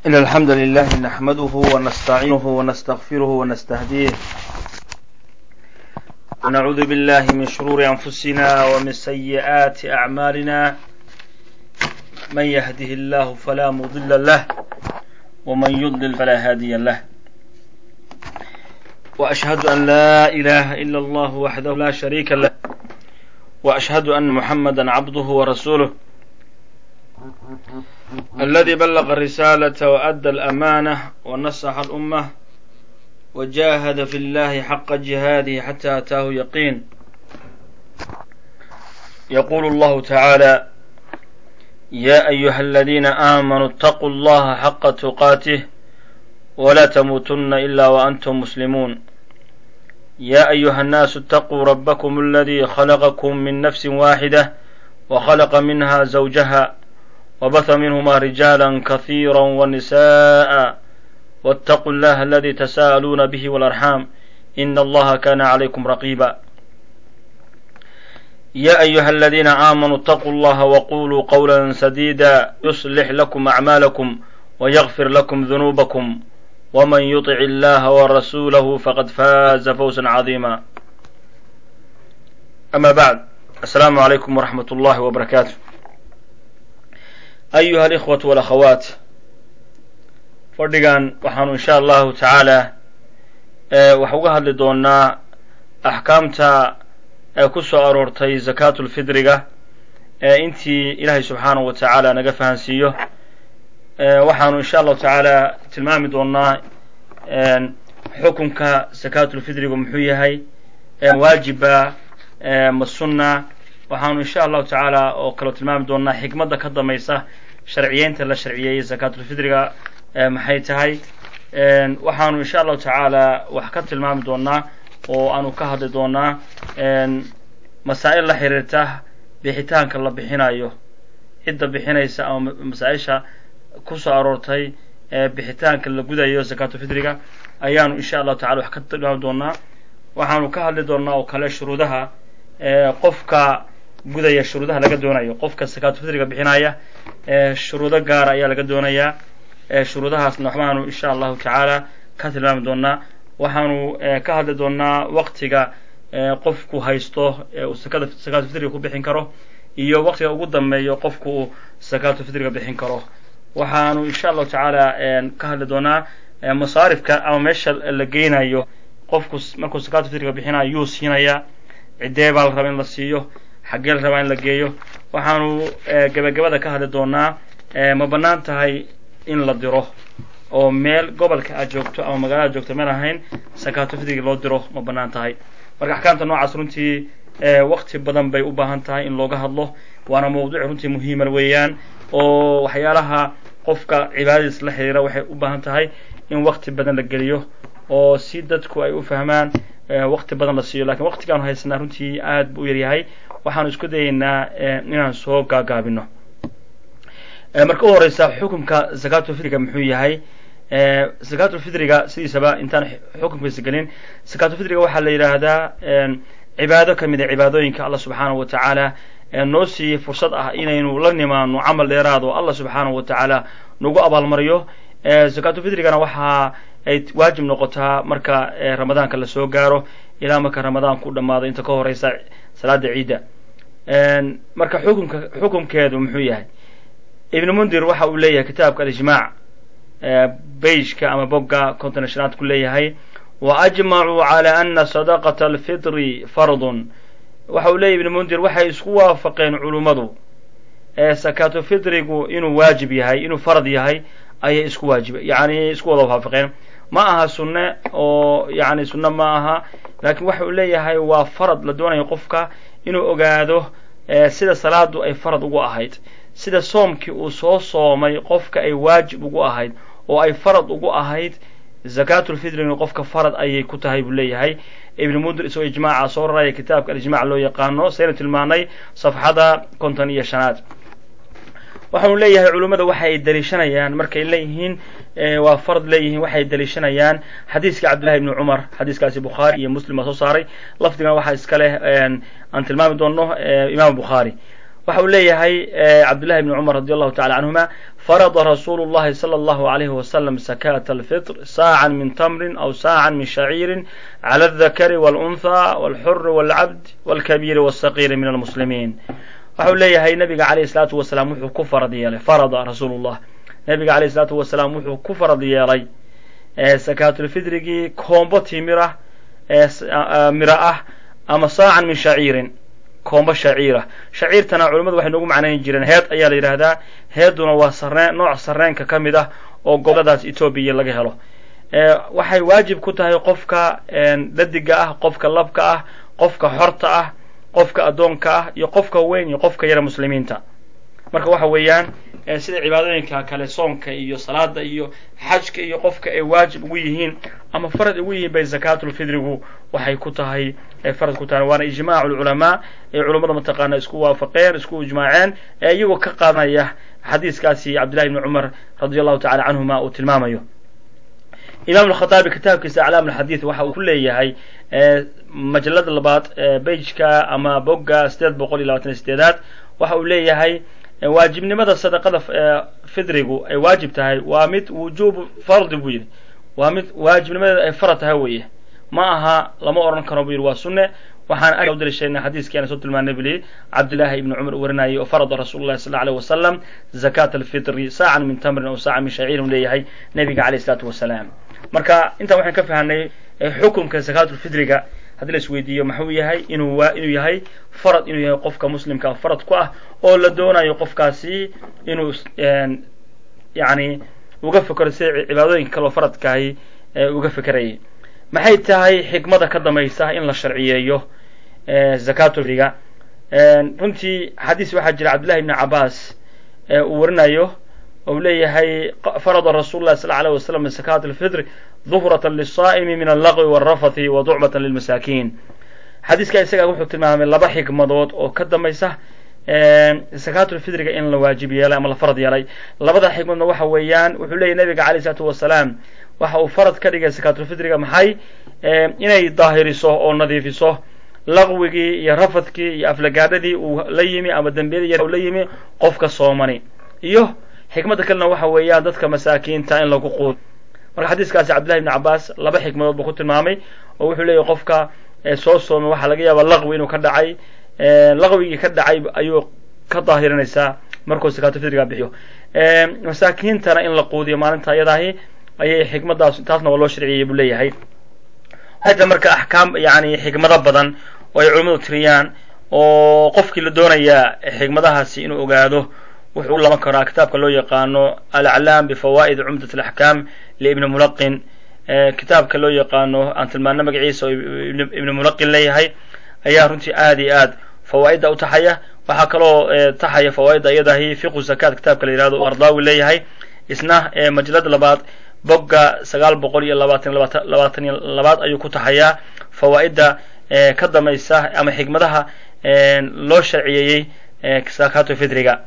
إن الحمد لله نحمده ونستعينه ونستغفره ونستهديه ونعوذ بالله من شرور أنفسنا ومن سيئات أعمالنا من يهده الله فلا مضل له ومن يضلل فلا هادي له وأشهد أن لا إله إلا الله وحده لا شريك له وأشهد أن محمدا عبده ورسوله الذي بلغ الرسالة وأدى الأمانة ونصح الأمة وجاهد في الله حق جهاده حتى أتاه يقين يقول الله تعالى يا أيها الذين آمنوا اتقوا الله حق تقاته ولا تموتن إلا وأنتم مسلمون يا أيها الناس اتقوا ربكم الذي خلقكم من نفس واحدة وخلق منها زوجها وبث منهما رجالا كثيرا ونساء واتقوا الله الذي تساءلون به والأرحام إن الله كان عليكم رقيبا يا أيها الذين آمنوا اتقوا الله وقولوا قولا سديدا يصلح لكم أعمالكم ويغفر لكم ذنوبكم ومن يطع الله ورسوله فقد فاز فوزا عظيما أما بعد السلام عليكم ورحمة الله وبركاته أيها الإخوة والأخوات fadhigan waxaanu insha allahu tacaala wax uga hadli doonaa axkaamta ee ku soo aroortay zakaatulfidriga ee intii ilaahay subxaanahu wa tacaala naga fahansiiyo waxaanu insha allahu tacaala tilmaami doonaa xukunka zakaatulfidrigu muxuu yahay waajiba ma sunna waxaanu insha allahu tacaala oo kaloo tilmaami doonaa xikmadda ka dambaysa sharciyeynta la sharciyeeyey zakaatulfidriga maxay tahay waxaanu insha allahu tacaala wax ka tilmaami doonaa oo aanu ka hadli doonaa masaa'il la xiriirta bixitaanka la bixinayo cidda bixinaysa ama masaa-isha ku soo aroortay bixitaanka la gudayo zakaatulfidriga ayaanu insha allahu tacala wax ka tilmaami doonaa waxaanu ka hadli doonaa oo kale shuruudaha qofka gudaya shuruudaha laga doonayo qofka zakaatulfidriga bixinaya shuruudo gaara ayaa laga doonayaa shuruudahaasna waxbaanu insha allahu tacaala ka tilmaami doonaa waxaanu ka hadli doonaa waqtiga qofku haysto uu sakada zakaatulfidriga ku bixin karo iyo waqtiga ugu dambeeyo qofku uu zakaatulfidriga bixin karo waxaanu insha allahu tacaala ka hadli doonaa masaarifka ama meesha la geynayo qofku markuu zakaatulfidriga bixinayo yuu siinayaa ciddee baa la rabaa in la siiyo xaggee la rabaa in la geeyo waxaanu gebagabada ka hadli doonaa ma bannaan tahay in la diro oo meel gobolka aad joogto ama magaalada joogto meel ahayn zakaatulfidriga loo diro ma bannaan tahay marka axkaamta noocaas runtii waqti badan bay u baahan tahay in looga hadlo waana mawduuc runtii muhiiman weeyaan oo waxyaalaha qofka cibaadadiis la xiriira waxay u baahan tahay in waqti badan la geliyo oo si dadku ay u fahmaan waqti badan la siiyo lakiin waqtigaanu haysanaa runtii aad bu u yaryahay waxaanu isku dayaynaa inaan soo gaagaabino marka u horeysa xukunka zakaatulfidriga muxuu yahay zakaatulfidriga sidiisaba intaan xukunkiisa gelin zakaatulfidriga waxaa la yidhaahdaa cibaado ka mid a cibaadooyinka allah subxaanahu wa tacaala noo siiyey fursad ah inaynu la nimaano camal dheeraad oo allah subxaanahu wa tacaala nagu abaalmariyo zakaatulfidrigana waxa ay waajib noqotaa marka ramadaanka lasoo gaaro ilaa marka ramadaanku u dhamaado inta ka horeysa salaada ciidda marka xukunka xukunkeedu muxuu yahay ibn mundir waxa uu leeyahay kitaabka alijmaac beijka ama bogga konton shanaad ku leeyahay wa ajmacuu cala ana sadaqata alfitri fardun waxa uu leeyahy ibn mundir waxay isku waafaqeen culummadu sakaatulfitrigu inuu waajib yahay inuu farad yahay ayay isku waajib yani isku wada waafaqeen ma aha sunne oo yani sunne ma aha laakiin waxa uu leeyahay waa farad la doonayo qofka inuu ogaado sida salaadu ay farad ugu ahayd sida soomkii uu soo soomay qofka ay waajib ugu ahayd oo ay farad ugu ahayd zakaatulfidrina qofka farad ayay ku tahay buu leeyahay ibn mundir isagoo ijmaaca soo raraya kitaabka alijmac loo yaqaano saynu tilmaanay safxada konton iyo shanaad waxaanu leeyahay culimmada waxa ay daliishanayaan markay leeyihiin waa fard leeyihiin waxay daliishanayaan xadiiska cabdillahi ibni cumar xadiiskaasi bukhaari iyo muslim baa soo saaray lafdigan waxaa iska leh aan tilmaami doono imaam bukhaari waxa uu leeyahay cabdullahi bni cumar radi allahu tacala canhuma farada rasuulu llahi sala allahu alayhi wasalam sakata alfitr saacan min tamrin aw saacan min shaciirin cala aldakari walunha walxuri walcabd walkabiiri walsaqiiri min almuslimiin waxa uu leeyahay nabiga alayh salaatu wasalaam wuxuu ku farad yeelay farada rasuulu llah nabiga alayh salaatu wasalaam wuxuu ku farad yeelay sakaatulfidrigii koombo timira mira ah ama saacan min shaciirin koombo shaciira shaciirtana culimmadu waxay noogu macnayn jireen heed ayaa la yidhaahdaa heeduna waa sareen nooc sareenka ka mid ah oo goboladaas etoobiya laga helo waxay waajib ku tahay qofka dadiga ah qofka labka ah qofka xorta ah qofka addoonka ah iyo qofka weyn iyo qofka yara muslimiinta marka waxa weeyaan sida cibaadooyinka kale soonka iyo salaada iyo xajka iyo qofka ay waajib ugu yihiin ama farad ugu yihiin bay zakaatulfidrigu waxay ku tahay farad ku tahay waana ijmaacu lculamaa ee culummada mataqaana isku waafaqeen isku ijmaaceen ee iyagoo ka qaadanaya xadiiskaasi cabdillahi bni cumar radi allahu tacala canhuma uu tilmaamayo imaam alkhataabi kitaabkiisa aclaam alxadiid waxa uu ku leeyahay majalada labaad beijka ama bogga sideed boqol iyo labatan iyo sideedaad waxa uu leeyahay waajibnimada sadaqada fidrigu ay waajib tahay waa mid wujuubu fardi buu yidhi waa mid waajibnimadeeda ay farad tahay weeye ma aha lama odhan karo buu yidhi waa sunne waxaan ag dalisheynay xadiiskii aan soo tilmaanay buli cabdillaahi ibni cumar warinayay oo farada rasuulu llahi sal lla alيh wasalam zakat alfitri saacan min tamrin aw saacan min shaciirin u leeyahay nabiga alayh isalaatu wasalaam marka intaan waxaan ka fahanay xukunka zakaatulfidriga haddii la isweydiiyo maxuu yahay inuu inuu yahay farad inuu yahay qofka muslimka farad ku ah oo la doonayo qofkaasi inuu yani uga fekero sida cibaadooyinka kaleo faradkaahi uga fekerayay maxay tahay xikmada ka damaysa in la sharciyeeyo zakatulfidriga runtii xadiis waxaa jira cabdillahi ibni cabaas uu warinayo ou leeyahay farada rasul lah sal alيه wasalam zakat alfitr duhrata liلsaa'imi min allagwi wاlrafathi wa ducbata lilmasaakiin xadiiska isaga wuxuu tilmaamay laba xikmadood oo ka dambaysa zakaatulfidriga in la waajib yeelay ama la farad yeelay labada xikmadna waxa weeyaan wuxuu leeyahy nabiga alayh isalaatu wasalaam waxa uu farad ka dhigay zakaatulfidriga maxay inay daahiriso oo nadiifiso laqwigii iyo rafadkii iyo aflagaadhadii uu la yimi ama dembiyadii yar la yimi qofka soomani iyo xikmadda kalena waxa weeyaan dadka masaakiinta in lagu quud marka xadiiskaasi cabdillahi ibni cabaas laba xikmadood buu ku tilmaamay oo wuxuu leeyahy qofka soo soomay waxaa laga yaabaa laqwi inuu ka dhacay laqwigii ka dhacay ayuu ka daahirinaysaa markuu zakaatulfidriga bixiyo masaakiintana in la quudiyo maalinta ayadaahi ayay xikmadaas taasna waa loo sharciyey buu leeyahay waxayta marka axkaam yani xikmado badan oo ay culimmadu tiriyaan oo qofkii la doonayaa xikmadahaasi inuu ogaado wuxuu u laban karaa kitaabka loo yaqaano alaclaam bifawaa'id cumdat alaxkaam liibni mulaqin kitaabka loo yaqaano aan tilmaano magaciisa oo ibni mulaqin leeyahay ayaa runtii aad iyo aad fawaa'idda u taxaya waxaa kaloo taxaya fawaa'idda iyadahi fiqu zakaat kitaabka la yihahdo ardaawi leeyahay isna majalada labaad bogga sagaal boqol iyo labaatan labaatan iyo labaad ayuu ku taxayaa fawaa'idda ka damaysa ama xikmadaha loo sharciyeeyey zakaatu fidriga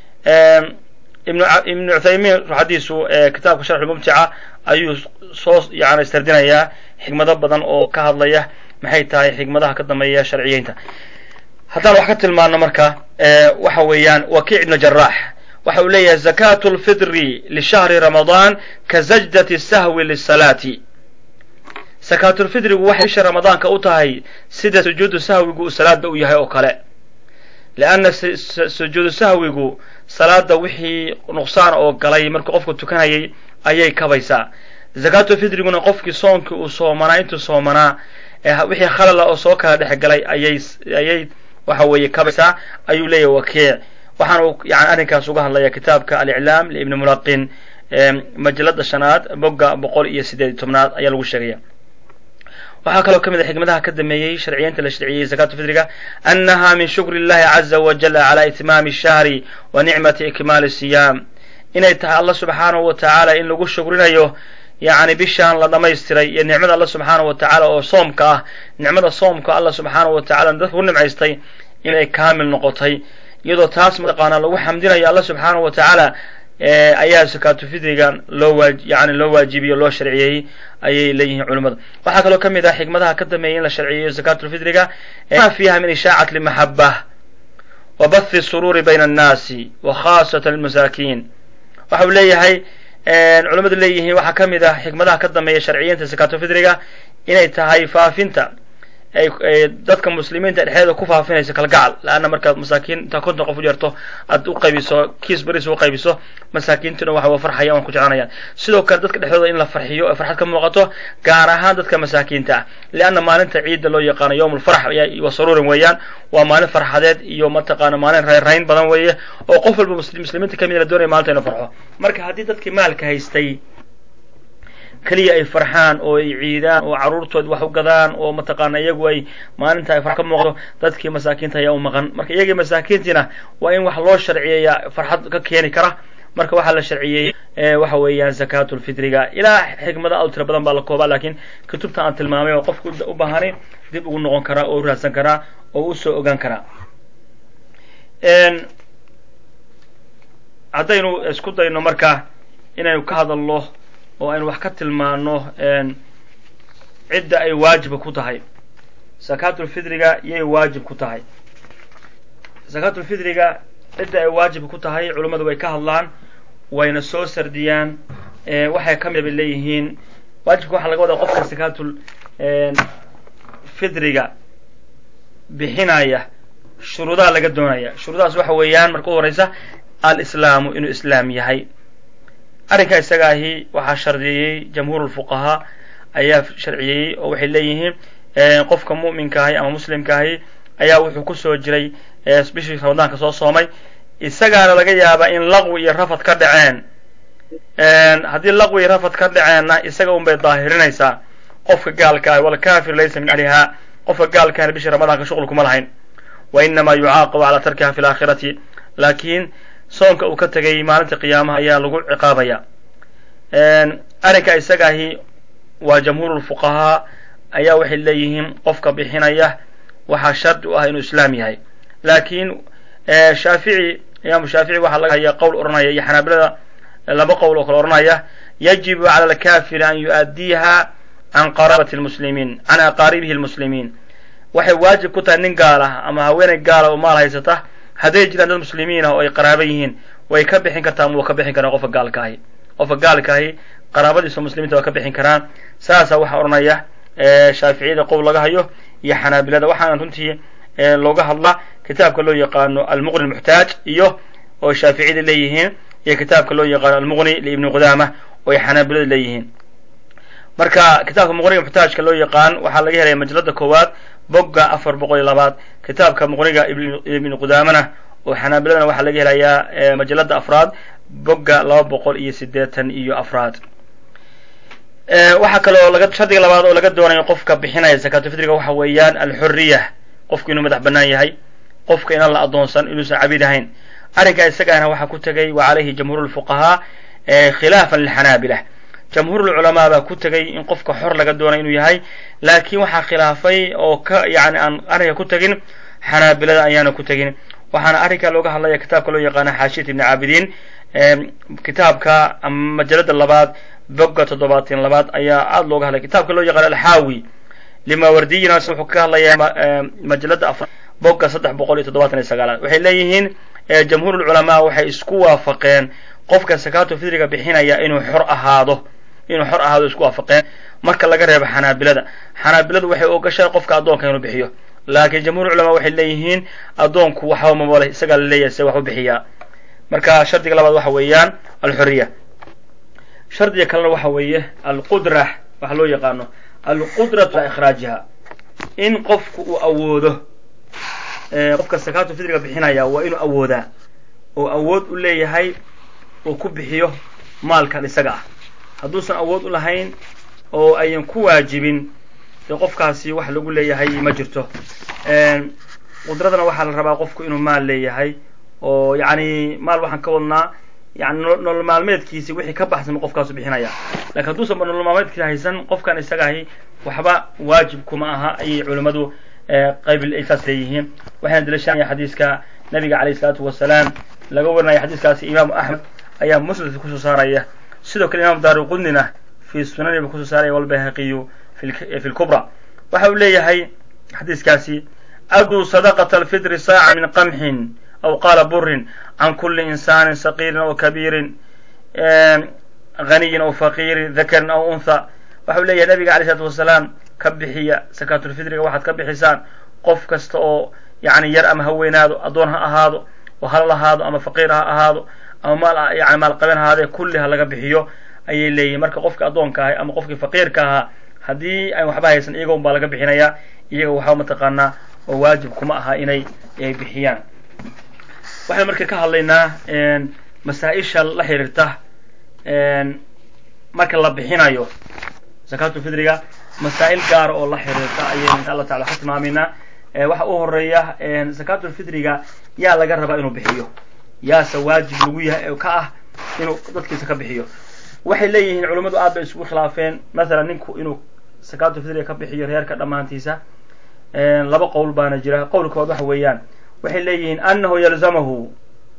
ibnu cuthaymiin ruxadiisu kitaabka sharxulmubtica ayuu soo yani istardinayaa xikmado badan oo ka hadlaya maxay tahay xikmadaha ka dameeya sharciyeynta haddaan wax ka tilmaano marka waxa weeyaan wakiic ibnu jaraax waxa uu leeyahay zakatu lfidri lishahri ramadaan ka zajdati sahwi lisalaati zakaatulfidrigu waxay bisha ramadaanka u tahay sida sujuudu sahwigu uu salaada u yahay oo kale leanna sujuudu sahwigu salaada wixii nuqsaan oo galay markuu qofku tukanayay ayay kabaysaa zakaatulfidriguna qofkii soonkii uu soomanaa intuu soomanaa wixii khalala oo soo kala dhex galay ayay ayay waxa weeye kabaysaa ayuu leeyahay wakiic waxaan uu yani arrinkaas uga hadlaya kitaabka aliclaam liibni mulaqin majalada shanaad bogga boqol iyo sideed iyo tobnaad ayaa lagu sheegaya waxaa kaloo ka mid a xikmadaha ka dameeyey sharciyeynta la sharciyey zakaatu fidriga annaha min shukri illahi caza wajala cala itmaami shahri wa nicmati ikmaali siyaam inay tahay alla subxaanahu wa tacaala in lagu shukrinayo yacni bishaan la dhamaystiray iyo nicmada alla subxaanahu wa tacaala oo soomka ah nicmada soomka alla subxaanahu wa tacala dadka ku nimcaystay inay kaamil noqotay iyadoo taas mataqaanaa lagu xamdinayo alla subxaanahu wa tacaala ayaa zakaatu fidrigan loo waa yani loo waajibiyo loo sharciyeeyey ayay leeyihiin culimmada waxaa kaloo ka mid ah xikmadaha ka dameeyay in la sharciyeeyo zakaatulfidriga ma fiiha min ishaacat limaxaba wa bathi suruuri bayna annaasi wa khaasatan almasaakiin waxa uu leeyahay culamadu leeyihiin waxaa ka mid ah xikmadaha ka dambeeya sharciyiinta sakatofidriga inay tahay faafinta ay dadka muslimiinta dhexdeeda ku faafinayso kalgacal laanna markaad masaakiin intaa konton qof u yarto aad u qaybiso kiis baris u qaybiso masaakiintuna waxa farxaya waan ku jeclanayaan sidoo kale dadka dhexdooda in la farxiyo ee farxad ka muuqato gaar ahaan dadka masaakiinta ah lianna maalinta ciidda loo yaqaano yowm alfarx wa saruurin weeyaan waa maalin farxadeed iyo mataqaana maalin rayrayn badan weeye oo qof walba muslimiinta kamid la doonaya maalinta inu farxo marka haddii dadkii maalka haystay keliya ay farxaan oo ay ciidaan oo carruurtood wax u gadaan oo mataqaana iyagu ay maalinta ay farx ka muuqdo dadkii masaakiinta ayaa u maqan marka iyagii masaakiintiina waa in wax loo sharciyeeya farxad ka keeni kara marka waxaa la sharciyeeyey waxa weeyaan zakaatulfitriga ilaa xikmada aad u tira badan baa la koobaa laakiin kutubta aan tilmaamay oo qofku u baahani dib ugu noqon karaa oo u raadsan karaa oo usoo ogaan karaa haddaynu isku dayno marka inaynu ka hadalno oo aynu wax ka tilmaano cidda ay waajiba ku tahay zakaatulfidriga yay waajib ku tahay zakaatulfidriga cidda ay waajib ku tahay culummadu way ka hadlaan wayna soo sardiyaan waxay ka mid bay leeyihiin waajibka waxaa laga wadaa qofka zakaatul fidriga bixinaya shuruudaha laga doonaya shuruudahaas waxa weeyaan marka u horeysa alislaamu inuu islaam yahay arrinka isaga ahi waxaa shardiyeeyey jamhuur lfuqahaa ayaa sharciyeeyey oo waxay leeyihiin qofka mu'minka ahi ama muslimka ahi ayaa wuxuu kusoo jiray bishii ramadaanka soo soomay isagaana laga yaabaa in laqwi iyo rafad ka dhaceen haddii laqwi iyo rafad ka dhaceenna isaga un bay daahirinaysaa qofka gaalka ah walkafir laysa min ahlihaa qofka gaalkaana bishii ramadaanka shuqul kuma lahayn wa inamaa yucaaqabu calaa tarkiha fi laakhirati laakiin soonka uu ka tegay maalinta qiyaamaha ayaa lagu ciqaabaya arrinka isaga ahi waa jamhuurulfuqahaa ayaa waxay leeyihiin qofka bixinaya waxaa shardi u ah inuu islaam yahay laakiin shaafici imaamu shaafici waxaa laga haya qowl odhanaya iyo xanaabilada laba qowl oo kale odhanaya yajibu cala alkafiri an yu'addiiha can qaraabati lmuslimiin can aqaaribihi lmuslimiin waxay waajib ku tahay nin gaal ah ama haweeney gaala oo maal haysata hadday jiraan dad muslimiin ah oo ay qaraaba yihiin way ka bixin kartaa ama waa ka bixin karaan qofka gaalka ahi qofka gaalka ahi qaraabadiisa muslimiinta waa ka bixin karaan saasaa waxaa odhanaya shaaficiyada qowl laga hayo iyo xanaabilada waxaana runtii looga hadla kitaabka loo yaqaano almuqni muxtaaj iyo oo shaaficiyada leeyihiin iyo kitaabka loo yaqaano almuqni liibni qudaama oo ay xanaabilada leeyihiin marka kitaabka muqniga muxtaajka loo yaqaan waxaa laga helaya majalada koowaad bogga afar boqol iyo labaad kitaabka muqniga ibni qudaamana oo xanaabiladana waxaa laga helayaa majalada afraad bogga laba boqol iyo sideetan iyo afraad waxaa kaloo laga shardiga labaad oo laga doonayo qofka bixinaya zakaatulfitriga waxa weeyaan alxuriya qofku inuu madax bannaan yahay qofka inaan la adoonsan inuusan cabid ahayn arrinka isagaana waxaa ku tegay wa calayhi jamhuur lfuqahaa khilaafan lilxanaabila jamhuur lculamaa baa ku tegay in qofka xor laga doonay inuu yahay laakiin waxaa khilaafay oo ka yani aan arrinka ku tegin xanaabilada ayaana ku tegin waxaana arrinka looga hadlaya kitaabka loo yaqaana xaashiyat ibni caabidiin kitaabka ama majalada labaad bogga toddobaatan labaad ayaa aada looga hadlaya kitaabka loo yaqaano alxaawi limaawardiyina wuxuu ka hadlayaa majalada afar bogga saddex boqol iyo toddobaatan iyo sagaalaad waxay leeyihiin jamhuur lculamaa waxay isku waafaqeen qofka sakaatu fidriga bixinaya inuu xor ahaado inuu xor ahaado isku waafaqeen marka laga reebo xanaabilada xanaabiladu waxay ogashahay qofka addoonka inuu bixiyo laakiin jamhuur culamaa waxay leeyihiin addoonku waxba mamale isagaa la leeyahay se wax u bixiyaa marka shardiga labaad waxa weeyaan alxuriya shardiga kalena waxa weeye alqudra waxa loo yaqaano alqudratu ala ikhraajiha in qofku uu awoodo qofka sakaatu fidriga bixinaya waa inuu awoodaa oo awood u leeyahay uu ku bixiyo maalkan isaga ah hadduusan awood u lahayn oo ayan ku waajibin dee qofkaasi wax lagu leeyahay ma jirto qudradana waxaa la rabaa qofku inuu maal leeyahay oo yacni maal waxaan ka wadnaa yani nolol maalmeedkiisi wixii ka baxsan qofkaasu bixinaya lakin hadduusan ba nolol maalmeedkiisi haysan qofkan isagahi waxba waajib kuma aha ayay culimmadu qayb ay saas leeyihiin waxayna daliishanaya xadiiska nabiga calayh isalaatu wasalaam laga warinaya xadiiskaasi imaamu axmed ayaa musnadka kusoo saaraya sidoo kale imam daaru qudnina fi sunaniba kusoo saaraya walbayhaqiyu fi lkubra waxa uu leeyahay xadiiskaasi aduu sadaqata alfitri saaca min qamxin aw qaala burin can kuli insaanin saqiirin aw kabiirin haniyin aw faqiirin dakarin aw untha waxau leeyahay nabiga alay isalaatu wasalaam ka bixiya sakaatulfitriga waxaad ka bixisaan qof kasta oo yani yar ama ha weynaado addoon ha ahaado oo halal ahaado ama faqiir ha ahaado ama maal yani maalqaben ahaadee kulli ha laga bixiyo ayay leeyihin marka qofkii addoonka ahay ama qofkii faqiirka ahaa haddii aan waxba haysan iyaga un baa laga bixinayaa iyaga waxaa mataqaanaa oo waajib kuma aha inay bixiyaan waxaynu marka ka hadlaynaa masaa-isha la xiriirta marka la bixinayo zakaatulfidriga masaa'il gaara oo la xiriirta ayaynu insha allah tacala ka tilmaamaynaa waxa u horeeya zakaatulfidriga yaa laga rabaa inuu bixiyo yaase waajib lagu yahay ka ah inuu dadkiisa ka bixiyo waxay leeyihiin culummadu aad bay isugu khilaafeen mathalan ninku inuu zakaatulfidriga ka bixiyo reerka dhammaantiisa laba qowl baana jira qowlkood waxa weeyaan waxay leeyihiin anahu yalzamahu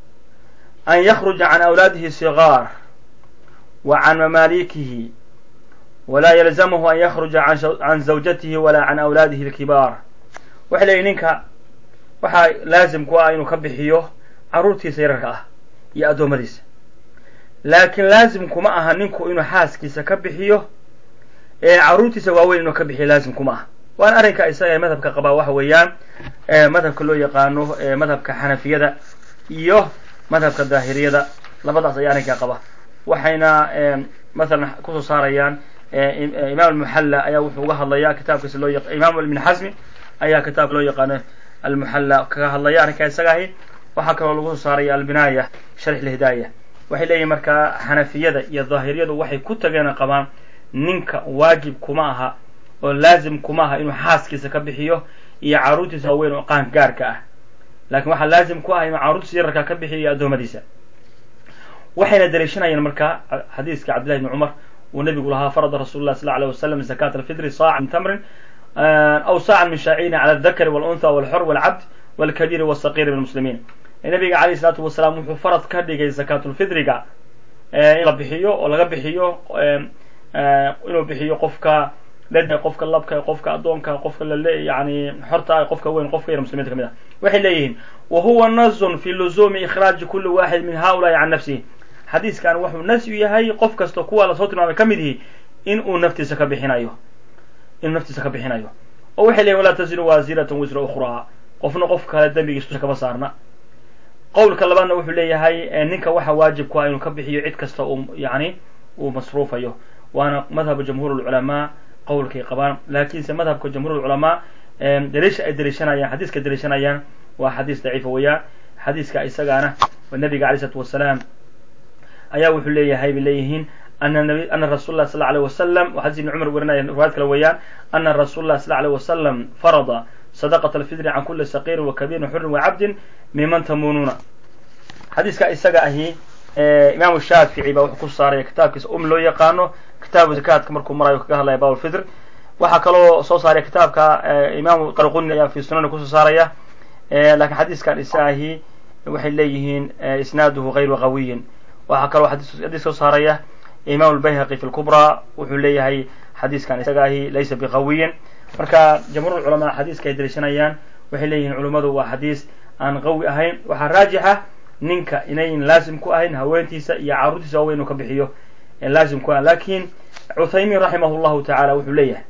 an yakruja can awlaadihi sigaar wa can mamaalikihi walaa yalzamahu an yakruja can zawjatihi walaa can awlaadihi alkibaar waxay leeyihin ninka waxaa laazim ku ah inuu ka bixiyo carruurtiisa yararka ah iyo addoommadiisa laakiin laazim kuma aha ninku inuu xaaskiisa ka bixiyo ee carruurtiisa waaweyn inuu ka bixiyo laazim kuma aha waana arrinka isaga ee madhabka qabaa waxa weeyaan madhabka loo yaqaano madhabka xanafiyada iyo madhabka daahiriyada labadaas ayaa arrinkaa qaba waxayna mathalan kusoo saarayaan imaam almuxalla ayaa wuxuu uga hadlayaa kitaabkiisa loo yaq imaam ibn xasmi ayaa kitaabka loo yaqaano almuxalla kaga hadlaya arrinkaa isaga ahi waxaa kaloo lagu soo saaraya albinaaya sharx lhidaaya waxay leeyihin markaa xanafiyada iyo daahiriyadu waxay ku tageen qabaan ninka waajib kuma aha oo laazim kuma aha inuu xaaskiisa ka bixiyo iyo carruurtiisa waaweyn oo qaan gaarka ah laakiin waxaa laazim ku ah inuu carruurtiisa yararka ka bixiyo iyo addoommadiisa waxayna daliishanayeen marka xadiiska cabdillahi bni cumar uu nabigu lahaa farada rasul lah sal alيه wasalam zakat alfitri saaca min tamrin aw saacan min shaacirin cala aldakari waluntha walxor walcabd walkabiiri wاsaqiiri min muslimiin nabiga alayh isalaatu wasalaam wuxuu farad ka dhigay zakaatulfitriga in la bixiyo oo laga bixiyo inuu bixiyo qofka qofka labka qofka addoonka qofka lale yani xorta qofka weyn qofka yar muslimiinta kamid ah waxay leeyihiin wa huwa nazun fi luzuumi ikhraaji kuli waxid min haulaai can nafsihi xadiiskan wuxuu nas u yahay qof kasta kuwa lasoo tilmaamay ka mid yihi in uu naftiisa ka bixinayo inuu naftiisa ka bixinayo oo waxay leyihin walaa taziru waasiratan wisra ukhraa qofna qof kale dembigiisa kama saarna qowlka labaadna wuxuu leeyahay ninka waxa waajib ku ah inuu ka bixiyo cid kasta uu yani uu masruufayo waana madhabu jamhuur lculamaa qowlkay qabaan laakiinse madhabka jamhuur lculamaa daliisha ay daliishanayaan xadiiska daliishanayaan waa xadiis daciifa weeyaan xadiiska isagaana nabiga alay isalaatu wasalaam ayaa wuxuu leeyahay bay leeyihiin ana rasul lah sal alيه wasalam xadis ibni cumar werinaya riwaayad kale weeyaan ana rasul lah sal alيه wasalam farada sadaqat alfidri can kuli saqiirin wakabiirin xurin wacabdin miman tamunuuna xadiiska isaga ahi imaamu shaafici baa wuxuu ku saaraya kitaabkiisa um loo yaqaano kitaabu zakaadka markuu marayo kaga hadlaya babulfitr waxaa kaloo soo saaraya kitaabka imaamu qarquni ayaa fi sunani kusoo saaraya lakiin xadiiskan isaga ahi waxay leeyihiin isnaaduhu gayru qawiyin waxaa kaloo xadiis soo saaraya imam lbayhaqi fi lkubra wuxuu leeyahay xadiiskan isaga ahi laysa biqawiyin marka jamhuur culamaa xadiiska ay daliishanayaan waxay leeyihiin culummadu waa xadiis aan qawi ahayn waxaa raajixa ninka inayn laazim ku ahayn haweentiisa iyo carruurtiisa waaweyn inuu ka bixiyo laazim ku ah lakin cuthaymin raximah llahu tacala wuxuu leeyahay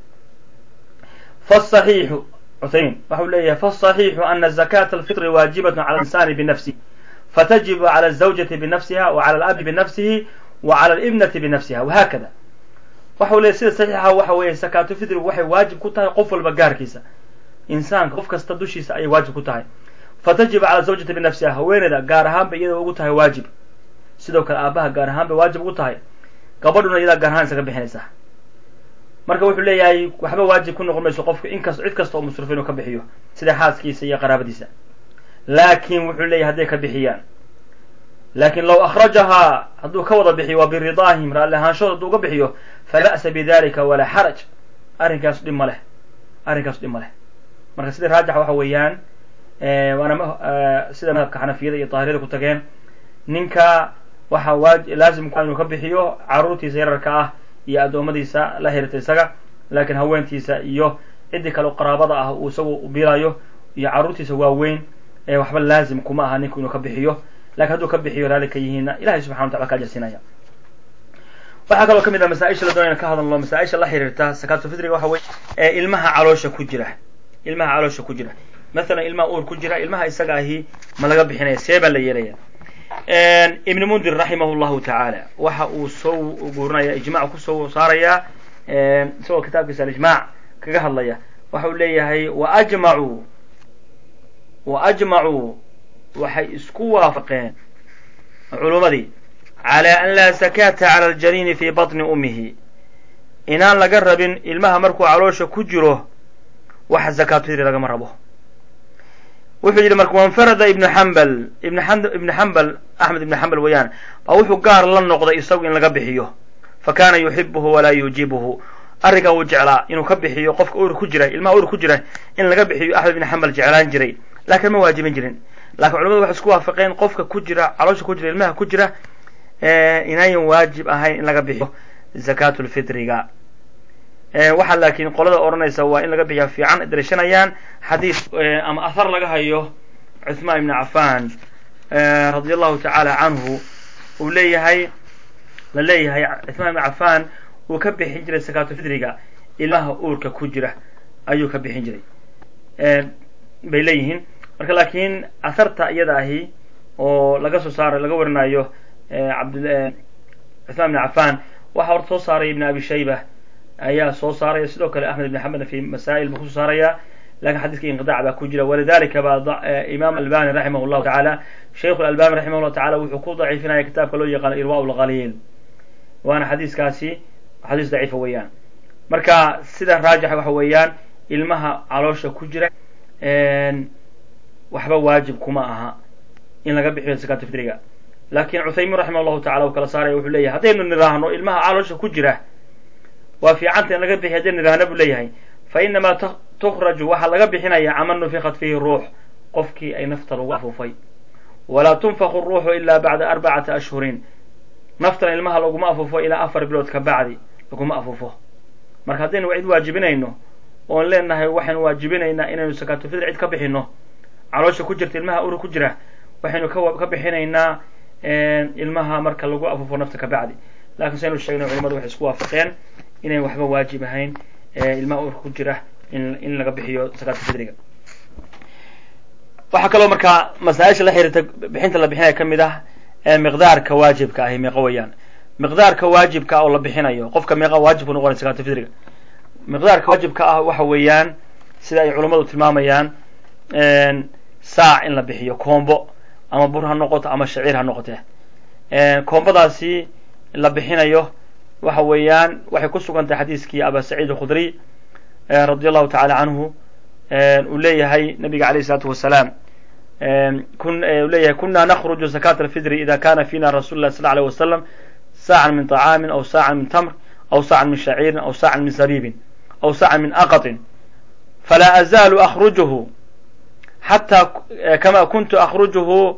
faصaxiixu cuthaymin waxau leeyahay faصaxiixu ana zakata alfitri waajibat cala insani binafsihi fatajibu cala الزawjati binafsiha wa cala alabi binafsihi wa cala alibnati binafsiha wahakada waxau leeyahy sida saxiixa waxa weeye zakaatulfitrigu waxay waajib ku tahay qof walba gaarkiisa insaanka qof kasta dushiisa ayay waajib ku tahay fatajibu cala zawjati binafsiha haweeneyda gaar ahaan bay iyada ugu tahay waajib sidoo kale aabaha gaar ahaan bay waajib ugu tahay gabadhuna iyadaa gaar ahaan isaga bixinaysaa marka wuxuu leeyahay waxba waajib ku noqon mayso qofka inkas cid kasta oo musrifa inuu ka bixiyo sida xaaskiisa iyo qaraabadiisa laakin wuxuu leeyahay hadday ka bixiyaan laakin low akhrajahaa hadduu ka wada bixiyo waa biridaahim raalli ahaanshooda hadduu uga bixiyo falaa ba'sa bidalika walaa xaraj arrinkaas dhib ma leh arrinkaas dhib ma leh marka sida raajixa waxa weeyaan waana sida madhabka xanafiyada iyo daahiriyada ku tageen ninka waxaa waaj laazim ku inuu ka bixiyo carruurtiisa yararka ah iyo addoommadiisa la xiriirta isaga laakiin haweentiisa iyo ciddii kale qaraabada ah uu isagu bilayo iyo carruurtiisa waaweyn waxba laazim kuma aha ninku inuu ka bixiyo lakin hadduu ka bixiyo raali ka yihiinna ilahay subxana watacala ka ajarsiinaya waxaa kaloo kamid ah masaaisha la doonayna ka hadalno masaaisha la xiriirta sakatulfitriga waxa weye ilmaha caloosha ku jira ilmaha caloosha ku jira mathalan ilmaha uur ku jira ilmaha isaga ahi ma laga bixinaya see baa la yeelaya ibn mundir raximah llahu tacaala waxa uu soo guurinaya ijmac kusoo saaraya isagoo kitaabkiisa alijmac kaga hadlaya waxa uu leeyahay waajmacuu waajmacuu waxay isku waafaqeen culummadii calى an laa sakata cala aljaniini fi baطni umihi inaan laga rabin ilmaha markuu caloosha ku jiro waxa zakaatufitri lagama rabo wuxuu yidhi marka wanfarada ibnu xambal ibnu xambal axmed ibnu xambal weeyaan baa wuxuu gaar la noqday isagu in laga bixiyo fa kana yuxibuhu walaa yuujibuhu arrinkaa wuu jeclaa inuu ka bixiyo qofka ur ku jira ilmaha ur ku jira in laga bixiyo axmed ibnu xambal jeclaan jiray laakiin ma waajibin jirin lakin culamadu waxay isku waafaqeen qofka ku jira caloosha ku jira ilmaha ku jira inayan waajib ahayn in laga bixiyo zakatulfitriga waxaa laakiin qolada odhanaysa waa in laga bixiya fiican darishanayaan xadiis ama ahar laga hayo cuthmaan ibni cafan radi allahu tacaala canhu uu leeyahay la leeyahay cuthmaan ibni cafan uu ka bixin jiray zakatulfitriga ilmaha uurka ku jira ayuu ka bixin jiray bay leeyihiin marka laakiin aharta iyada ahi oo laga soo saaro laga warinayo abd cuthmaan ibni cafan waxaa horta soo saaray ibn abi shayba ayaa soo saaraya sidoo kale axmed ibn xambelna fi masaa'il buu kusoo saaraya lakin xadiiska inqidac baa ku jira walidalika baa imaam albani raximah llahu tacaala sheikhu albani raximah llahu tacala wuxuu ku daciifinaya kitaabka loo yaqaano irwa lqaliil waana xadiiskaasi xadiis daciifa weeyaan marka sida raajixa waxa weeyaan ilmaha caloosha ku jira waxba waajib kuma aha in laga bixiyo zakaatu fitriga lakin cuthaymin raximah llahu tacala uu kala saaraya wuxuu leeyahay haddaynu nidhaahno ilmaha caloosha ku jira waa fiicanta in laga bixiy haddaynu nidhaahno buu leeyahay fa inamaa tukhraju waxaa laga bixinaya caman nufikat fihi ruux qofkii ay nafta lagu afuufay walaa tunfaku ruuxu ila bacda arbacati ashhurin naftana ilmaha laguma afuufo ilaa afar bilood ka bacdi laguma afuufo marka haddaynu cid waajibinayno oon leenahay waxaynu waajibinaynaa inaynu sakaatulfitr cid ka bixino caloosha ku jirta ilmaha uri ku jira waxaynu ka bixinaynaa ilmaha marka lagu afuufo nafta ka bacdi lakin saynu sheegnay culamadu waxay isku waafaqeen inayn waxba waajib ahayn ilmaha urka ku jira in laga bixiyo sakaatulfitriga waxaa kaloo markaa masaaisha la xiriirta bixinta la bixinaya kamid ah miqdaarka waajibka ahi meeqa weeyaan miqdaarka waajibka ah oo la bixinayo qofka meeqa waajib ku noqonay sakaatulfitriga miqdaarka waajibka ah waxa weeyaan sida ay culammadu tilmaamayaan saac in la bixiyo koombo ama bur ha noqoto ama shaciir ha noqote koombadaasi la bixinayo waxa weeyaan waxay ku sugan tahay xadiiskii aba saciid alkhudriy radi allahu tacala canhu uu leeyahay nabiga alayh isalaatu wasalaam u leeyahay kuna nakruju zakat alfitri ida kana fina rasul lah sal alيه wasalam saacan min طacaamin aw saacan min tamr aw saacan min shaciirin aw saacan min zabiibin aw saacan min aqaطin falaa azaalu akrujuhu xata kama kuntu akrujuhu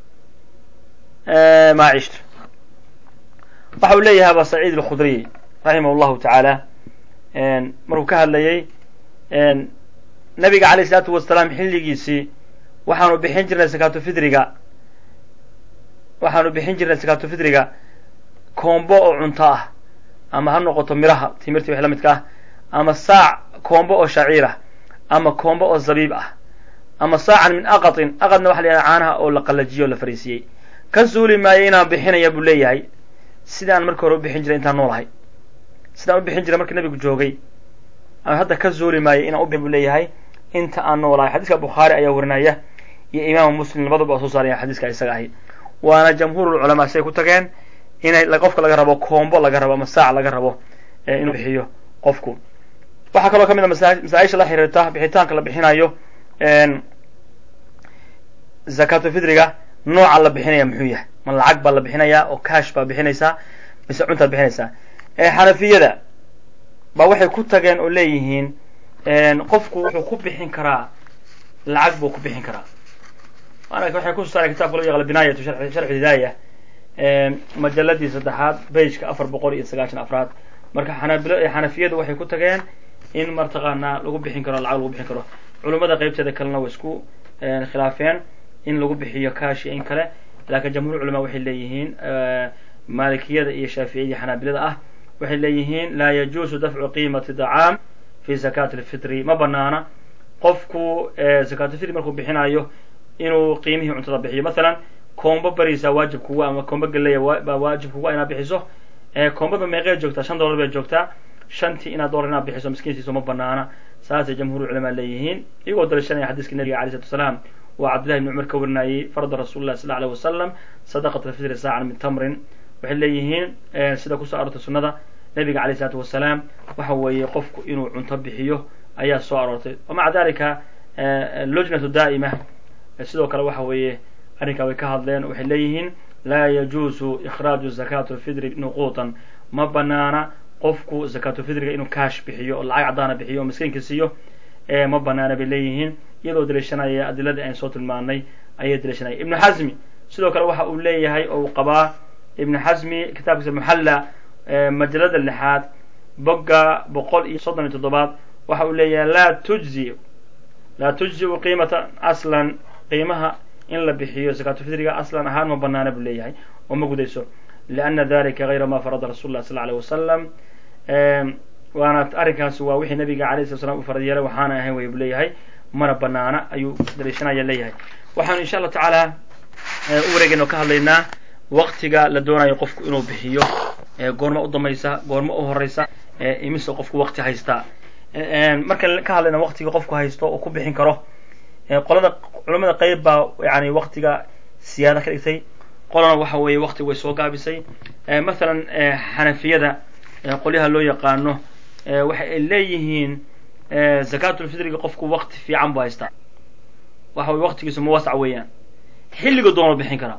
ma cishtu waxa uu leeyahay aba saciid alkhudriy raximah llahu tacaala markuu ka hadlayey nabiga alayh isalaatu wasalaam xilligiisii waxaanu bixin jirnay sakaatulfitriga waxaanu bixin jirnay sakaatulfitriga koombo oo cunto ah ama ha noqoto miraha timirtii wix la midka ah ama saac koombo oo shaciir ah ama koombo oo zabiib ah ama saacan min aqatin aqadna waxa la yidhaha caanaha oo la qalajiyo o la fariisiyey ka suuli maayo inaan bixinaya buu leeyahay sidaan markii hore u bixin jiray intaan noolahay sidaan u bixin jiray markii nabigu joogay hadda ka zuuli maayo inaan u bixin buu leeyahay inta aan noolahay xadiiska bukhaari ayaa warinaya iyo imaamu muslim labaduba oo soo saaraya xadiiska isaga ahi waana jamhuurulculamaa siday ku tageen inay qofka laga rabo koombo laga rabo ama saac laga rabo inuu bixiyo qofku waxaa kaloo ka mid a masaaisha la xiriirta bixitaanka la bixinayo zakatulfitriga nooca la bixinaya muxuu yahay ma lacag baa la bixinayaa oo cash baa bixinaysaa mise cuntaad bixinaysaa xanafiyada ba waxay ku tageen oo leeyihiin qofku wuxuu ku bixin karaa lacag buu ku bixin karaa waxay kusoo saareen kitabka loo yaqaano binaayatu sharxu hidaaya majaladii saddexaad bageka afar boqol iyo sagaashan afraad marka xanafiyadu waxay ku tageen in martaqaanaa lagu bixin karo lacag lagu bixin karo culummada qeybteeda kalena way isku khilaafeen in lagu bixiyo kaashi in kale laakiin jamhuur culamaa waxay leeyihiin maalikiyada iyo shaaficiyada iyo xanaabilada ah waxay leeyihiin laa yajuusu dafcu qiimati dacaam fi zakaati lfitri ma banaana qofku zakatulfitri markuu bixinayo inuu qiimihii cuntada bixiyo masalan koombo bariisa waajib kuga ama koombo galeya baa waajib kuga inaad bixiso koombaba meeqee joogtaa shan dollar bay joogtaa shantii inaad dollar inaad bixiso miskiintiisu ma banaana saasay jamhuur culamaa leeyihiin iyagoo dalishanaya xadiiska nabiga alay slatu wasalaam waa cabdillahi bni cumar ka warinayey farda rasuuli lah sal alيه wasalam sadaqat alfitri saacan min tamrin waxay leeyihiin sida kusoo aroortay sunnada nabiga alayh isalaatu wasalaam waxa weeye qofku inuu cunto bixiyo ayaa soo aroortay wamaca dalika lujnatu daa'ima sidoo kale waxa weeye arrinkaa way ka hadleen waxay leeyihiin laa yajuusu ikhraaju zakatu lfidri nuquutan ma banaana qofku zakatulfidriga inuu kaash bixiyo oo lacag caddaana bixiyo oo miskiinka siiyo ma banaana bay leeyihiin iyadoo daliishanaya adiladii ayn soo tilmaanay ayay daliishanaya ibnu xasmi sidoo kale waxa uu leeyahay oo uu qabaa ibnu xasmi kitaabkiisa muxalla majalada lixaad bogga boqol iyo soddon iyo toddobaad waxa uu leeyahay laa tujzi laa tujziu qiimata aslan qiimaha in la bixiyo zakatulfidriga aslan ahaan ma banaana buu leeyahay oo ma gudayso liana dalika gayra ma farada rasul lah sal alيه wasalam waana arrinkaasi waa wixii nabiga alayh slat slam u farad yeelay waxaana ahayn way buu leeyahay mana banaana ayuu daliishanaya leeyahay waxaanu insha allahu tacaala u wareegayna oo ka hadlaynaa waktiga la doonayo qofku inuu bixiyo goorma u dambaysa goorma u horeysa imise qofku wakti haystaa markaan ka hadlayna waktiga qofku haysto oo ku bixin karo qolada culamada qeyb baa yani waktiga siyaada ka dhigtay qolana waxa weeye waktiga way soo gaabisay masalan xanafiyada qolyaha loo yaqaano waxa ay leeyihiin zakatulfidriga qofku wakti fiican bu haystaa waxa weye waktigiisu muwasac weeyaan xilliga doonoo bixin karaa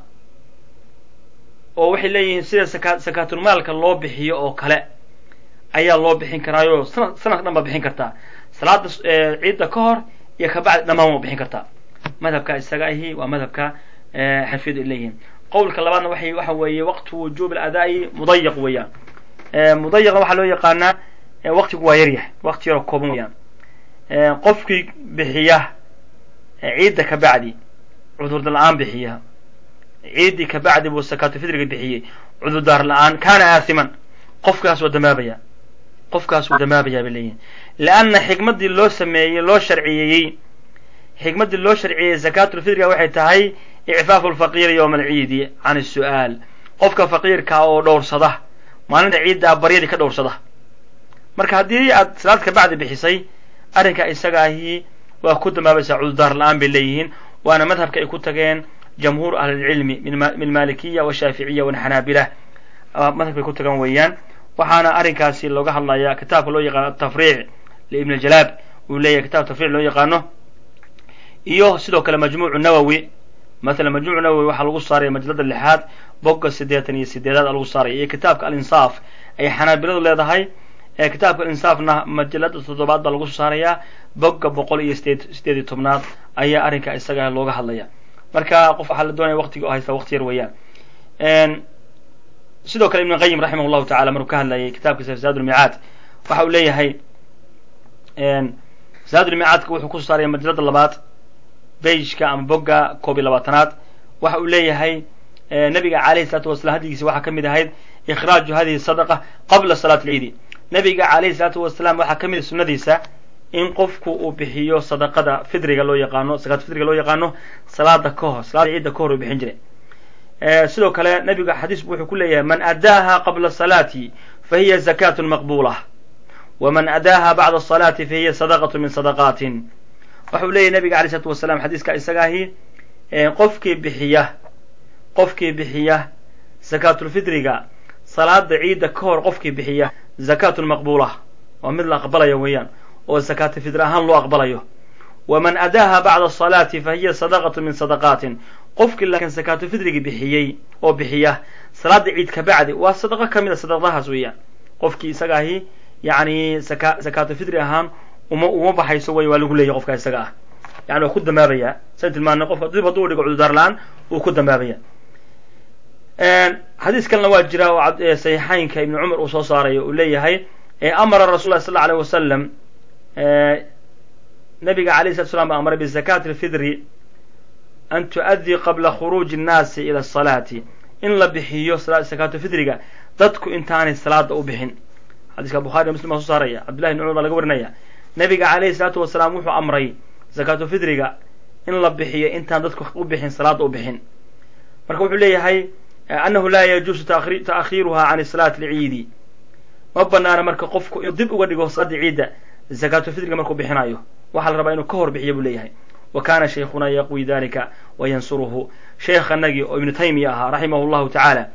oo waxay leeyihiin sida saka sakaatulmaalka loo bixiyo oo kale ayaa loo bixin karaayo sanad sanadka dhan baa bixin kartaa salaada ciidda ka hor iyo kabacdi dhammaan waa bixin kartaa madhabka isaga ahi waa madhabka xanfiyadu ay leeyihiin qowlka labaadna waxay waxa weeye waqtu wujuub aladaa'i mudayaq weeyaan mudayaqna waxaa loo yaqaanaa waktigu waa yaryahay wakti yaroo kooban weyaan qofkii bixiya ciidda ka bacdi cudurda la-aan bixiya ciiddii ka bacdi buu sakaatulfidriga bixiyey cudurdaar la-aan kaana aasiman qofkaas waa damaabaya qofkaas wuu damaabayaa bay leeyihin lianna xikmaddii loo sameeyey loo sharciyeeyey xikmaddii loo sharciyeeyey zakaatulfidriga waxay tahay icfaafu lfaqiiri yowma alciidi can isu'aal qofka faqiirkaa oo dhowrsada maalinta ciiddaa baryadii ka dhowrsada marka haddii aad salaad ka bacdi bixisay arrinka isaga ahi waa ku damaabaysaa cudurdaar la-aan bay leeyihiin waana madhabka ay ku tageen jamhuur ahlilcilmi min malikiya washaaficiya wanaxanaabila madhabkay ku tagan weeyaan waxaana arrinkaasi looga hadlayaa kitaabka loo yaqaano atafriic liibn aljalaab uu leeyahay kitab tafriic loo yaqaano iyo sidoo kale majmuucu nawowi masalan majmuucu nawowi waxaa lagu saaraya majalada lixaad bogga siddeetan iyo sideedaad lagu saaraya iyo kitaabka alinsaaf ay xanaabiladu leedahay kitaabka alinsaafna majalada toddobaad baa lagu soo saarayaa bogga boqol iyo sideed sideed iyo tobnaad ayaa arrinka isaga looga hadlaya marka qof waxaa la doonaya waqtiga oo haysta waqti yar weeyaan sidoo kale ibn qayim raximah llahu tacala markuu ka hadlayay kitaabkiisa zaad ulmicaad waxa uu leeyahay zaad ulmicaadka wuxuu kusoo saaraya majalada labaad beijka ama bogga koob iyo labaatanaad waxa uu leeyahay nabiga alayhi salaatu wasalaam hadigiisa waxaa ka mid ahayd ikhraaju hadihi sadaqa qabla salaati alciidi nabiga alayhi salaatu wasalaam waxaa ka mid sunnadiisa in qofku uu bixiyo sadaqada fidriga loo yaqaano sakaat fidriga loo yaqaano salaada ka hor salaada ciidda ka hor uu bixin jiray sidoo kale nabiga xadiis bu wuxuu ku leeyahay man adaaha qabla salaati fa hiya zakatu maqbula waman adaaha bacda salaati fa hiya sadaqatu min sadaqaatin waxau leeyahy nabiga alay slatu wasalaam xadiiska isaga ahi qofkii bixiya qofkii bixiya zakaatulfidriga salaada ciidda ka hor qofkii bixiya zakatun maqbula waa mid la aqbalayo weeyaan oo zakaatulfidri ahaan loo aqbalayo waman adaaha bacda salaati fa hiya sadaqatu min sadaqaatin qofkii laakiin sakaatulfidrigi bixiyey oo bixiya salaada ciid ka bacdi waa sadaqo ka mid a sadaqadahaas weeyaan qofkii isaga ahi yani saka sakaatulfidri ahaan uma uma baxayso wey waa lagu leeyahy qofka isaga ah yani waa ku dambaabaya san tilmaanay qofka dib hadduu dhigo cudurdaar la-aan wuu ku dambaabaya xadiis kalena waa jira oo saxiixaynka ibni cumar uu soo saarayo uu leeyahay amara rasul lah sal lla alيh wasalam nabiga alayh slat slam baa amray bizakati lfidri an tu'addii qabla khuruuji innaasi ila asalaati in la bixiyo sakaatu fidriga dadku intaanay salaada u bixin xadiiska bukhari muslim baa soo saaraya cabdullahi bn cumar baa laga warinaya nabiga calayhi salaatu wasalaam wuxuu amray zakaatu fidriga in la bixiyo intaan dadku u bixin salaada u bixin marka wuxuu leeyahay annahu laa yajuusu ta'khiiruha can salaati lciidi ma banaana marka qofku inuu dib uga dhigo salaada ciidda zakaatu fidriga markuu bixinayo waxaa la rabaa inuu ka hor bixiyo buu leeyahay wa kana shaykhuna yaqwi dalika wa yansuruhu sheekhanagii oo ibnu taymiya ahaa raximah llahu tacaala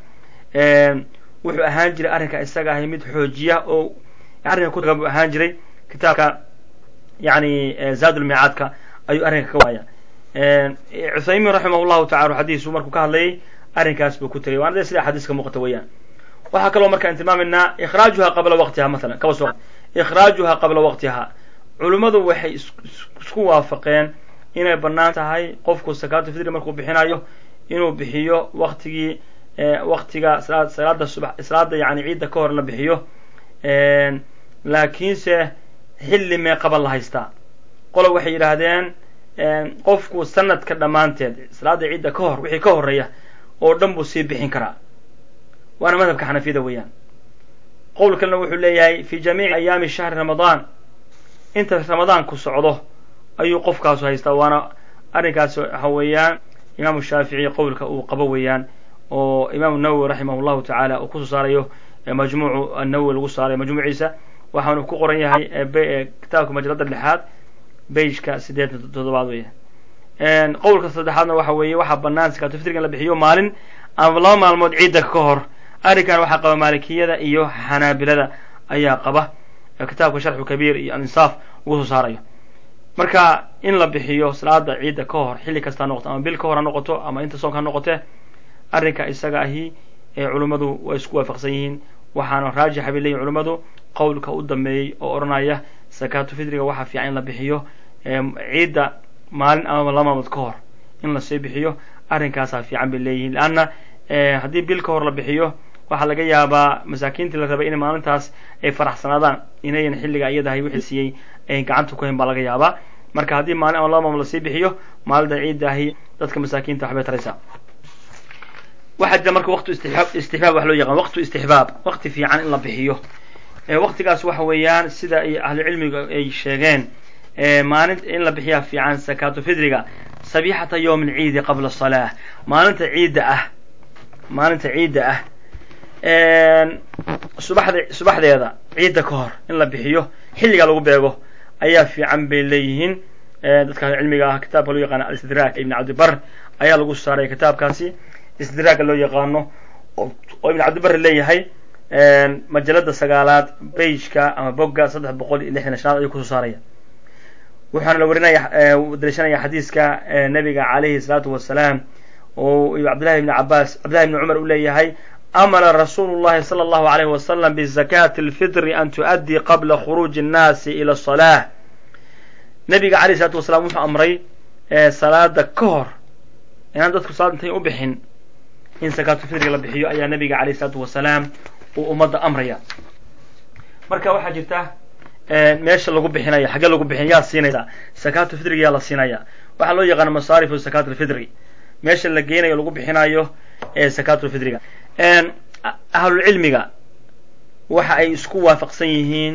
wuxuu ahaan jiray arrinka isaga ahay mid xoojiya oo arrinka kutaga buu ahaan jiray kitaabka yani zaadulmiicaadka ayuu arrinka ka waaya cuthaymiin raximah llahu tacala xadiisu markuu ka hadlayay arrinkaas buu ku tegay waana de sida xadiiska muuqata weeyaan waxaa kaloo markaan tilmaamaynaa ikhraajuha qabla waqtiha masalan kaba soo ikhraajuha qabla waqtiha culummadu waxay isku waafaqeen inay bannaan tahay qofku sakaatu fidri markuu bixinayo inuu bixiyo waktigii waktiga salaada subax salaada yani ciidda ka hor la bixiyo laakiinse xilli meeqaba la haystaa qolo waxay yidhaahdeen qofku sanadka dhammaanteed salaada ciidda ka hor wixii ka horeeya oo dhan buu sii bixin karaa waana madhabka xanafiyada weeyaan qowl kalena wuxuu leeyahay fi jamiici ayaami shahri ramadaan inta ramadaanku socdo ayuu qofkaasu haystaa waana arrinkaas waxa weeyaan imaamu shaafici qowlka uu qabo weeyaan oo imaamu nawowi raximah llahu tacaala uu kusoo saarayo majmuucu annawowi lagu saarayo majmuuciisa waxaanu ku qoran yahay kitaabka majalada lixaad beijka sideetan toddobaad weeyaan qowlka saddexaadna waxa weeye waxaa banaan sakaatu fitriga in la bixiyo maalin ama laba maalmood ciidda ka hor arrinkan waxaa qaba maalikiyada iyo xanaabilada ayaa qaba kitaabka sharxu kabiir iyo alinsaaf ugu soo saarayo marka in la bixiyo salaada ciidda ka hor xilli kasta ha noqoto ama bil ka hor ha noqoto ama inta soonka ha noqote arrinka isaga ahi ee culummadu way isku waafaqsan yihiin waxaana raajixa bay leeyihin culummadu qowlka u dambeeyey oo odhanaya sakaatu fidriga waxaa fiican in la bixiyo ciidda maalin ama laba maalmood ka hor in lasii bixiyo arrinkaasaa fiican bay leeyihiin leanna haddii bil ka hor la bixiyo waxaa laga yaabaa masaakiintii la rabay inay maalintaas ay faraxsanaadaan inayan xilliga iyadahay wixii siiyey ay gacanta ku hayn baa laga yaabaa marka haddii maalin ama laba maalmood lasii bixiyo maalinta ciidda ahi dadka masaakiinta waxbay taraysaa waxaa jira marka waqtu istixbaab istixbaab wax loo yaqaan waqtu istixbaab waqti fiican in la bixiyo waqtigaas waxa weeyaan sida ay ahlucilmiga ay sheegeen maalin in la bixiyaa fiican sakaatu fidriga sabixata yowm alciidi qabla salaa maalinta ciidda ah maalinta ciidda ah subaxda subaxdeeda ciidda ka hor in la bixiyo xilliga lagu beego ayaa fiican bay leeyihiin dadka ahlucilmiga ah kitaabka loo yaqaano alistidraak ibn cabdibar ayaa lagu saaray kitaabkaasi istidraaga loo yaqaano oo ibn cabdibar leeyahay majalada sagaalaad beijka ama bogga saddex boqol iyo lixdan shanaad ayuu kusoo saaraya waxaana la warinaya daliishanaya xadiiska nabiga calayhi salaatu wasalaam oo cabdillahi ibni cabaas cabdillahi ibni cumar uu leeyahay amara rasuulu llahi sala allahu alayhi wasalam bizakati alfitri an tu'addii qabla khuruuji annaasi ila asalah nabiga alayh isalaatu wasalaam wuxuu amray salaada ka hor inaan dadku salaad intay u bixin in sakaatu fitriga la bixiyo ayaa nabiga alayh isalaatu wasalaam uu ummadda amraya marka waxaa jirta meesha lagu bixinaya xaggee lagu bixin yaa siinaysa sakaatu fitriga yaa la siinaya waxaa loo yaqaana masaarifu sakaat alfitri meesha la geynayo lagu bixinayo ee sakaatulfitriga ahlulcilmiga waxa ay isku waafaqsan yihiin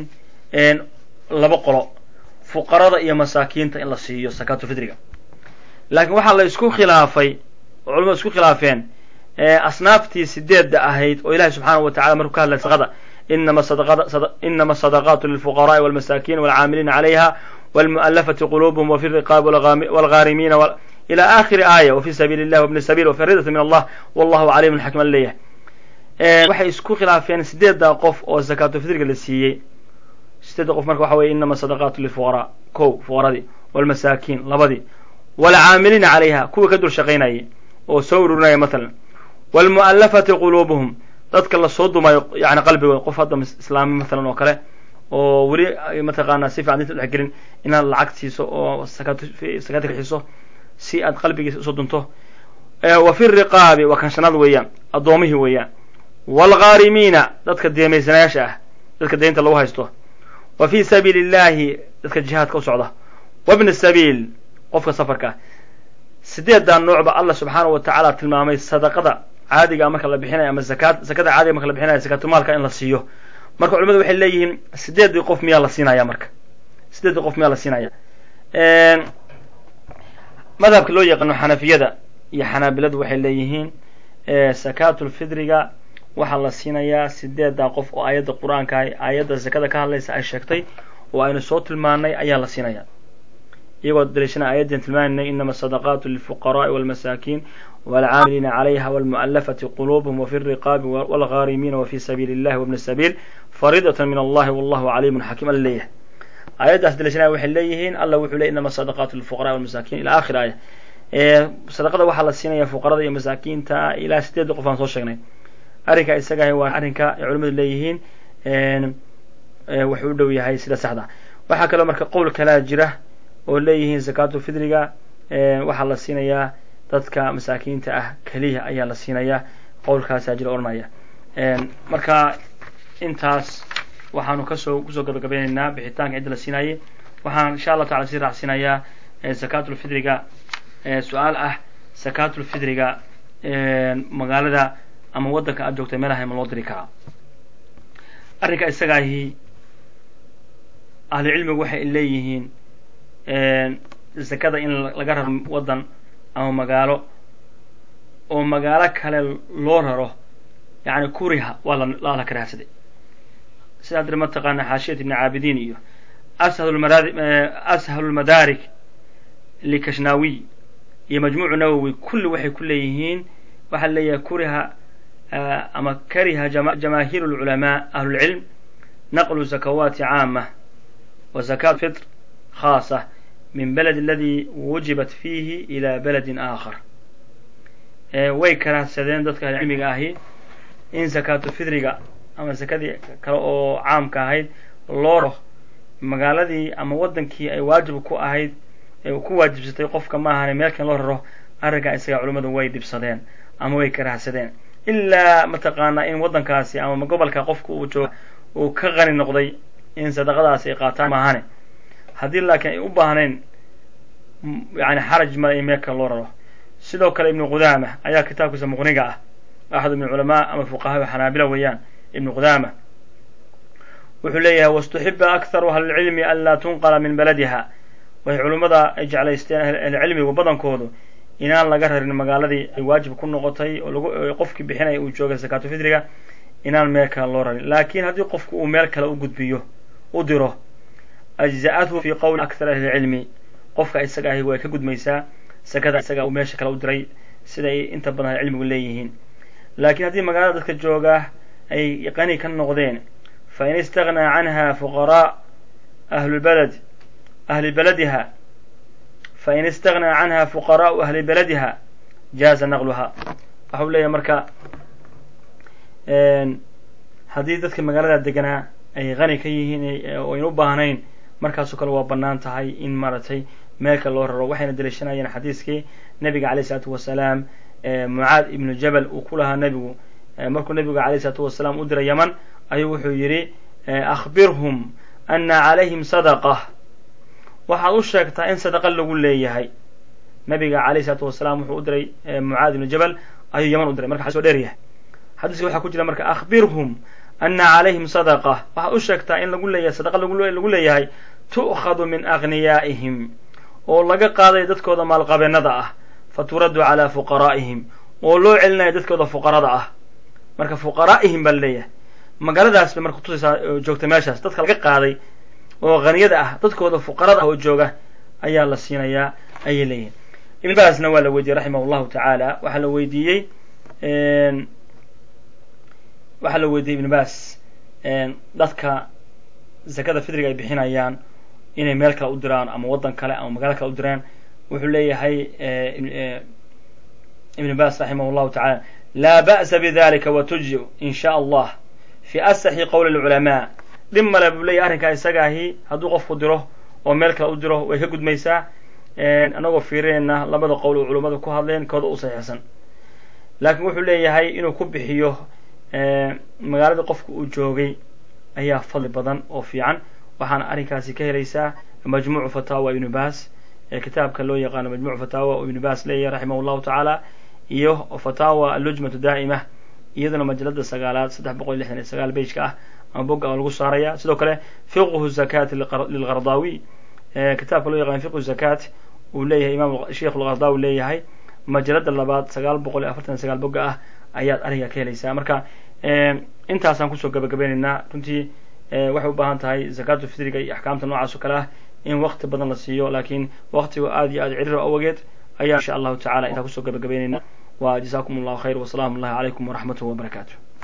laba qolo fuqarada iyo masaakiinta in la siiyo sakaatulfitriga laakiin waxaa la isku khilaafay oo culamadu isku khilaafeen asnaaftii sideedda ahayd oo ilahi subxaanahu wa tacala markuu ka hadlay sadaqada inama inama asadaqaatu lilfuqaraai walmasaakin walcaamiliina calayha walmu'alafati qulubuhum wafi riqaabi walghaarimiina ila akhiri aaya wafi sabiili illah wabni sabil wafi ridati min allah wallahu caliimun xakim an leeyahay waxay isku khilaafeen sideedda qof oo zakaatufitriga la siiyey sideedda qof marka waxa weye inama sadaqaatu lilfuqaraa ko fuqaradii walmasaakiin labadii walcaamiliina calayha kuwii ka dul shaqaynayay oo soo ururinaya matalan walmu'alafati quluubuhum dadka lasoo dumayo yani qalbigooda qof hadda islaami matalan oo kale oo weli mataqaanaa si fican dinta udhex gelin inaad lacag siiso oo sakaati bixiso si aad qalbigiisa usoo dunto wa fi riqaabi waa kanshanaad weeyaan addoomihii weeyaan waalghaarimiina dadka deemaysanayaasha ah dadka deynta lagu haysto wa fi sabiili illahi dadka jihaadka u socda wabni sabiil qofka safarka ah sideedaa noocba allah subxaana wa tacaala tilmaamay sadaqada caadiga marka la bixinayo ama zakaad zakada caadiga marka la bixinayo zakaatulmaalka in la siiyo marka culimadu waxay leeyihiin sideedii qof miyaa la siinaya marka sideedii qof miyaa la siinaya madhabka loo yaqaano xanafiyada iyo xanaabiladu waxay leeyihiin sakaatulfidriga waxaa la siinayaa sideedaa qof oo aayadda qur-aanka aayadda zakada ka hadlaysa ay sheegtay oo aynu soo tilmaanay ayaa la siinaya iyagoo daliishana aayaddan tilmaaminay inama asadaqaatu lilfuqaraai walmasaakiin walcaamiliina calayha walmu'alafati quluubuhum wafi riqaabi walghaarimiina wafi sabiili illahi wabni sabiil fariidatan min allahi wallahu caliimun xakiim alla leeyahay aayaddaas daliishanaya waxay leeyihiin allah wuxuu ley inama asadaqaatu lilfuqaraai walmasaakiin ila akhir aaya sadaqada waxaa la siinaya fuqarada iyo masaakiinta ilaa sideedda qof aan soo sheegnay arrinka isagaah waa arrinka ay culimadu leeyihiin wuxuu u dhow yahay sida saxda waxaa kaloo marka qowl kalaa jira oo leeyihiin zakaatulfidriga waxaa la siinayaa dadka masaakiinta ah keliya ayaa la siinayaa qowlkaasaa jira odhanaya marka intaas waxaanu kasoo kusoo gabagabeynaynaa bixitaanka cidda la siinayay waxaan insha allah tacala sii raacsinayaa zakaatulfidriga su-aal ah zakaatulfidriga magaalada ama waddanka aad joogta meelaha ma loo diri karaa arrinka isagaahi ahlucilmigu waxay leeyihiin zakada in laga raro waddan ama magaalo oo magaalo kale loo raro yani kuriha waa lala karaahsaday sidaa dir mataqaana xaashiyat ibni caabidiin iyo ashalu lmadaarik likashnaawiy iyo majmuucu nawowi kulli waxay ku leeyihiin waxaa leeyahay kuriha ama kariha jamaahiir اlculamaa ahlulcilm naqlu zakawaati caama wa zakaat fitr khaasa min beled aladi wujibat fiihi ila beledin aakhar way karaahsadeen dadka ahlicilmiga ahi in zakaatu fidriga ama zakadii kale oo caamka ahayd loo ro magaaladii ama waddankii ay waajib ku ahayd ku waajibsatay qofka ma ahane meelkan loo raro arrinkaa isaga culimmadu way dhibsadeen ama way karaahsadeen ilaa mataqaanaa in waddankaasi ama gobolka qofka uu jooga uu ka qani noqday in sadaqadaasi ay qaataan maahane haddii laakiin ay u baahnayn yani xaraj ma in meelka loo raro sidoo kale ibnu qudaama ayaa kitaabkiisa muqniga ah axad min culamaa ama fuqahaa xanaabila weeyaan ibnu qudaama wuxuu leeyahay wastuxiba akharu ahlilcilmi an laa tunqala min baladiha waxay culimmada ay jeclaysteen ahlicilmigu badankoodu inaan laga rarin magaaladii ay waajib ku noqotay oo lagu qofkii bixinaya uu joogay zakaatu fidriga inaan meel kale loo rarin laakiin haddii qofku uu meel kale u gudbiyo u diro ajza'athu fi qowli akthar ahlilcilmi qofka isaga ahi way ka gudmaysaa sakada isaga uu meesha kale u diray siday inta badan ahlicilmigu leeyihiin laakiin haddii magaalada dadka jooga ay qani ka noqdeen fain istaghnaa canha fuqaraa ahlulbalad ahli baladiha fain istaghnaa canha fuqaraau ahli baladiha jaaza naqluha waxau leeyahay marka haddii dadka magaalada deganaa ay qani ka yihiin oo aynu u baahnayn markaasoo kale waa bannaan tahay in maaragtay meelka loo raro waxayna daliishanayeen xadiiskii nabiga alayh isalaatu wasalaam mucaad ibnu jabal uu ku lahaa nebigu markuu nebigu alayh isalaatu wasalaam u diray yaman ayuu wuxuu yidhi akhbirhum ana calayhim sadaqa waxaad u sheegtaa in sadaqa lagu leeyahay nabiga alayh isalaatu wasalaam wuxuu u diray mucaad ibnu jabal ayuu yaman u diray marka xadis o dheer yahay xadiiska waxaa ku jira marka akhbirhum ana calayhim sadaqa waxaad u sheegtaa in lagu leeyahay sadaqa lagu leeyahay tu'khadu min aghniyaa'ihim oo laga qaaday dadkooda maalqabeennada ah fa turaddu calaa fuqaraa'ihim oo loo celinayo dadkooda fuqarada ah marka fuqaraa'ihim baa laleeyahay magaaladaas bay marka kutusaysaa joogta meeshaas dadka laga qaaday oo haniyada ah dadkooda fuqarada ah oo jooga ayaa la siinayaa ayay leeyihin ibn baasna waa la weydiiyey raximah llahu tacaala waxaa la weydiiyey waxaa la weydiiyey ibn baas dadka zakada fidriga ay bixinayaan inay meel kale u diraan ama waddan kale ama magaalo kale u diraan wuxuu leeyahay ibn baas raximah llahu tacaala laa ba'sa bidalika watujzi in sha allah fi asaxi qowli lculamaa dhib male buu leeyahy arrinkaa isagaahi hadduu qofku diro oo meel kale u diro way ka gudmaysaa anagoo fiirinayna labada qowl oo culummadu ku hadleen kooda u saxiixsan laakiin wuxuu leeyahay inuu ku bixiyo magaaladii qofka uu joogay ayaa fadli badan oo fiican waxaana arrinkaasi ka helaysaa majmuucu fataawa ibnu baas kitaabka loo yaqaano majmuc fataawa oo ibnu baas leeyahay raximah llahu tacaala iyo fataawa alujmatu daa'ima iyaduna majalada sagaalaad saddex boqol iyo lixdan iyo sagaal bejka ah ama bogga lagu saaraya sidoo kale fiqhu zakati lilqardaawi kitaabka loo yaqaan fiqhu zakat uu leeyahay imaam sheikh lqardaawi leeyahay majalada labaad sagaal boqol iyo afartan sagaal bogga ah ayaad ariga ka helaysaa marka intaasaan kusoo gabagabeynaynaa runtii waxay u baahan tahay zakatu fitriga iyo axkaamta noocaas oo kale ah in wakti badan la siiyo laakiin waktiga aad iyo aad cirira awageed ayaa insha allahu tacala intaa kusoo gabagabeynayna wa jazakum allahu khayr wasalaamu allahi calaykum waraxmatuh wabarakaatu